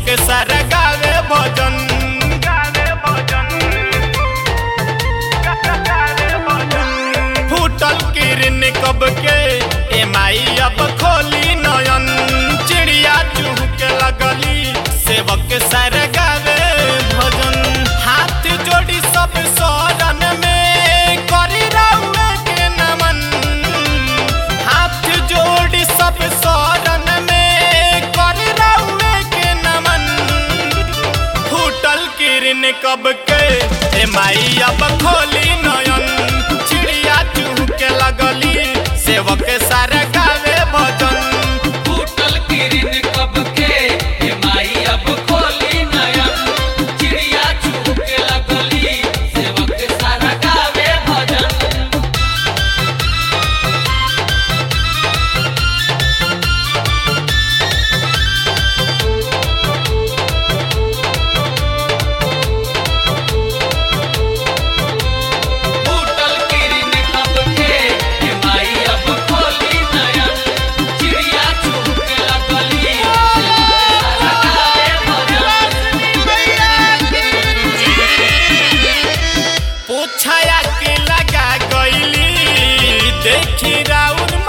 सेवक सारा गावे भजन गावे भजन गावे भजन फूटल किरण कब के ए माई अब खोली नयन चिड़िया चुहके लगली सेवक सारा गावे भजन हाथ जोड़ी सब शरण में करी रउए के नमन हाथ जोड़ी सब शरण में करी रउए के नमन फूटल किरण कब के ए माई अब खोली नयन चिड़िया चुहके लगली सेवक सारा गावे भजन फूटल किरण कब के हे माई अब खोली नयन चिड़िया चुहके लगली सेवक सारा गावे भजन फूटल किरण कब के हे माई अब खोली नयन चिड़िया चुहके लगली सेवक सारा गावे भजन पूछाया के लगा गईली देखी राउर